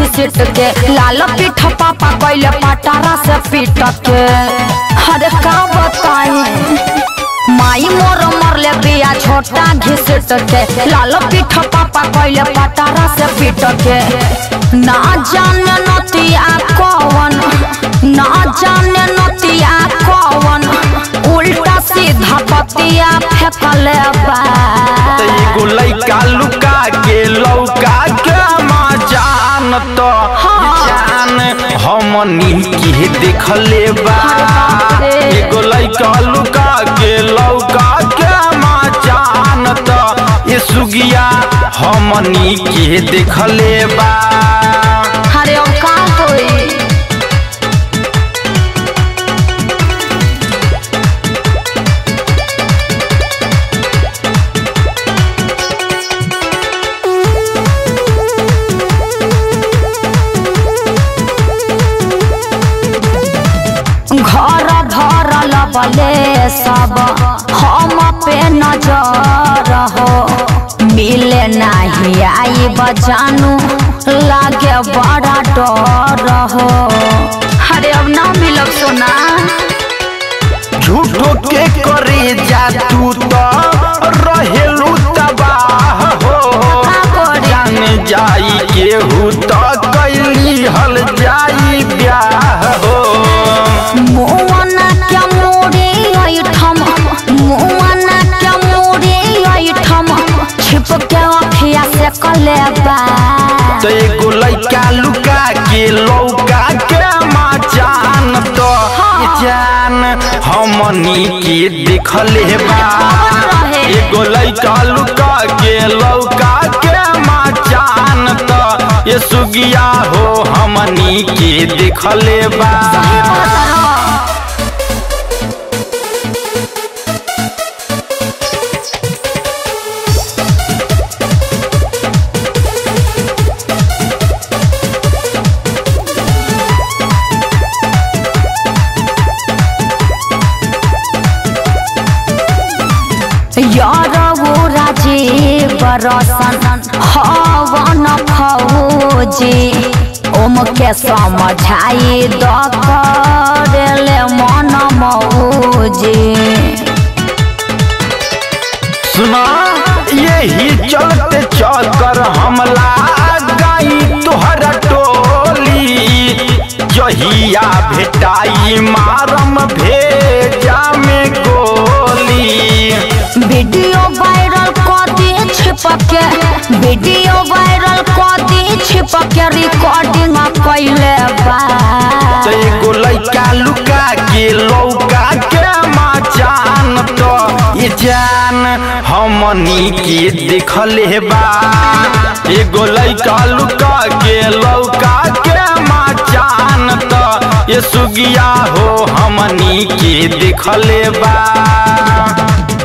घिसिट के लाल पीठ पापा कैले पटारा से पीट के अरे का बताई माई मोर मरले बिया छोटा घिसिट के लाल पीठ पापा कैले पटारा से पीट के ना जाने नतिया कौन ना जाने नतिया कौन उल्टा सीधा पतिया फेंकले बा त एगो लइका लुका के लौका के मा जान तो जान हमनी के देखले बा एगो लइका लुका के लौका के मा जान तो ये सुगिया हमनी के देखले बा अरे अब का होई घर धरल बले सब हम पे नजर हो मिले नहीं आई बजानू लागे बड़ा डर हो अरे अब ना मिलब सोना झूठो के करे जा तू तो रहेलू तबाह हो का करी? जान जाई केहू तो कैली हल जाई ब्याह हो मुआना क्या मोरे ऐठम मुआना क्या मोरे ऐठम छिप के अखिया से कलेबा तो एगो लइका लुका के लौका के माँ जान तो ये जान हमनी के देखले बा एगो लइका लुका के लौका के माँ जान तो ये सुगिया हो हमनी के देखले बा यार वो राजीव बरसन हवन फौजी ओम के समझाई द करेले मन मौजी सुना यही चलते चक्कर हमला गई तुहरा टोली जहिया भेटाई मारम भेजा में गोली वीडियो वायरल कर दी छिपके वीडियो वायरल कर दी छिपके रिकॉर्डिंग कैले बा तो एगो लइका लुका के लौका के माँ जान तो ये जान हमनी के देखले बा एगो लइका लुका के लौका के माँ जान तो ये सुगिया हो हमनी के देखले बा